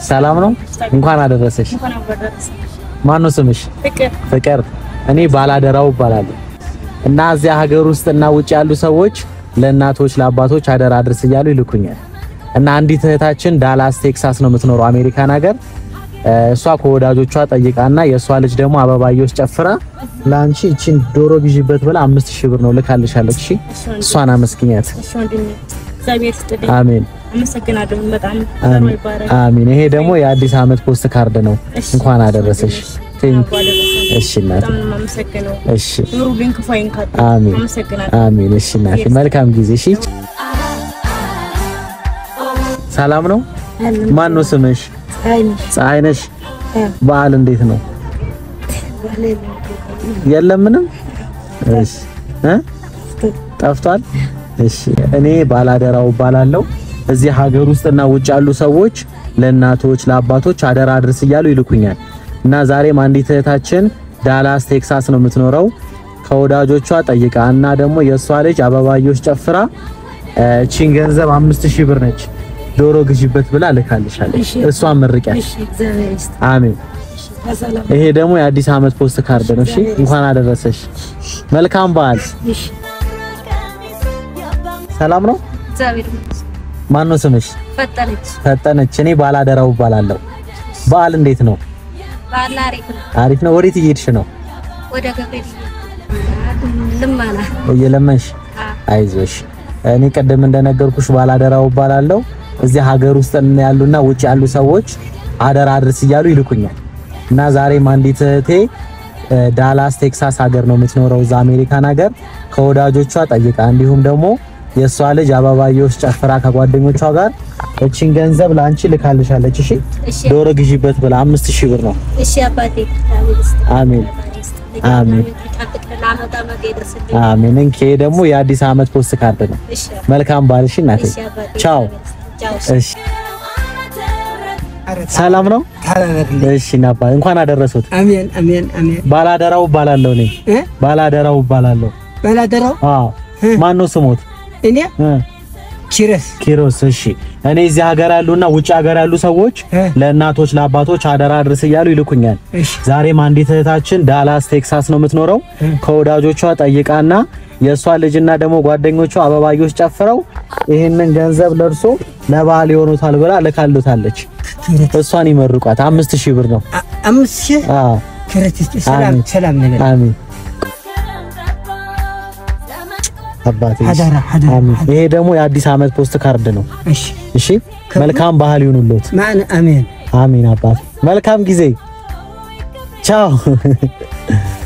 ሰላም ነው? እንኳን አደረሰሽ። ማን ነው ስምሽ? ፍቅር። እኔ ባላደራው እባላለሁ እና እዚያ ሀገር ውስጥ እና ውጭ ያሉ ሰዎች ለእናቶች ለአባቶች አደራ አድርስ እያሉ ይልኩኛል እና አንዲት እህታችን ዳላስ ቴክሳስ ነው የምትኖረው አሜሪካን ሀገር እሷ ከወዳጆቿ ጠይቃና የእሷ ልጅ ደግሞ አበባየሁ ጨፍራ ለአንቺ እቺን ዶሮ ግዢበት ብላ አምስት ሺህ ብር ነው ልካልሻለች። እሺ እሷን አመስግኛት። አሜን አመሰግናለሁ በጣም አሜን አሜን። ይሄ ደግሞ የአዲስ ዓመት ፖስት ካርድ ነው። እንኳን አደረሰሽ። እሺ እናቴ፣ እሺ ኑሩልኝ፣ ክፉ አይንካት። አሜን አመሰግናለሁ። አሜን። እሺ እናቴ፣ መልካም ጊዜ። እሺ ሰላም ነው። ማን ነው ስምሽ? ፀሐይ ነሽ። በዓል እንዴት ነው? የለም ምንም። እሺ እ ጠፍቷል። እሺ እኔ ባላደራው እባላለሁ። እዚህ ሀገር ውስጥና ውጭ ያሉ ሰዎች ለእናቶች ለአባቶች አደራ አድርስ እያሉ ይልኩኛል እና ዛሬም አንዲት እህታችን ዳላስ ቴክሳስ ነው የምትኖረው ከወዳጆቿ ጠይቃ እና ደግሞ የእሷ ልጅ አበባዮች ጨፍራ እቺን ገንዘብ አምስት ሺህ ብር ነች ዶሮ ግዢበት ብላ ልካልሻለች። እሷን መርቂያት። አሜን። ይሄ ደግሞ የአዲስ ዓመት ፖስት ካርድ ነው። እሺ እንኳን አደረሰሽ። መልካም በዓል። ሰላም ነው። ማን ነው ስምሽ? ፈጠነች ፈጠነች። እኔ ባላደራው እባላለሁ። በዓል እንዴት ነው? ባላ አሪፍ ነው። አሪፍ ነው። ወዴት እየሄድሽ ነው? ወደ ገብርኤል ልማና እየለመንሽ? አይዞሽ። እኔ ቅድም እንደነገርኩሽ ባላደራው እባላለሁ። እዚህ ሀገር ውስጥ ያሉና ውጭ ያሉ ሰዎች አደራ አድርስ እያሉ ይልኩኛል እና ዛሬም አንዲት እህቴ ዳላስ ቴክሳስ ሀገር ነው የምትኖረው እዛ አሜሪካን ሀገር ከወዳጆቿ ጠይቃ እንዲሁም ደግሞ የእሷ ልጅ አበባየሁሽ ጨፍራ ከጓደኞቿ ጋር እቺን ገንዘብ ለአንቺ ልካልሻለች። እሺ ዶሮ ግዢበት ብላ አምስት ሺህ ብር ነው። እሺ አባቴ አሜን አሜን አሜን። እንኬ ደግሞ የአዲስ ዓመት ፖስት ካርድ ነው። መልካም በዓል። እሺ እናቴ ቻው። እሺ ሰላም ነው። እሺ ናባ እንኳን አደረሱት። አሜን አሜን አሜን። ባላደራው እባላለሁ እኔ እ ባላደራው እባላለሁ። ባላደራው አዎ ማን ነው ስሞት? እኔ እ ኪረስ ኪሮስ። እሺ እኔ እዚህ ሀገር ያሉና ውጭ ሀገር ያሉ ሰዎች እ ለእናቶች ለአባቶች አደራ አድርስ እያሉ ይልኩኛል። እሺ ዛሬም አንዲት እህታችን ዳላስ ቴክሳስ ነው የምትኖረው ከወዳጆቿ ጠይቃና የእሷ ልጅና ደግሞ ጓደኞቿ አበባዮች ጨፍረው ይህንን ገንዘብ ለእርሶ ለበዓል ይሆኑታል ብላ ልካሉታለች። እሷን ይመርቋት። አምስት ሺህ ብር ነው። አ- አምስት ሺህ አዎ ኪረት ሰላም አሜን። ሰላም ነገር አሜን አባቴ አደራ አደራ አሜን። ይሄ ደግሞ የአዲስ ዓመት ፖስት ካርድ ነው። እሺ እሺ መልካም ባህል ይሁንልዎት። ማን አሜን አሜን አባቴ። መልካም ጊዜ። ቻው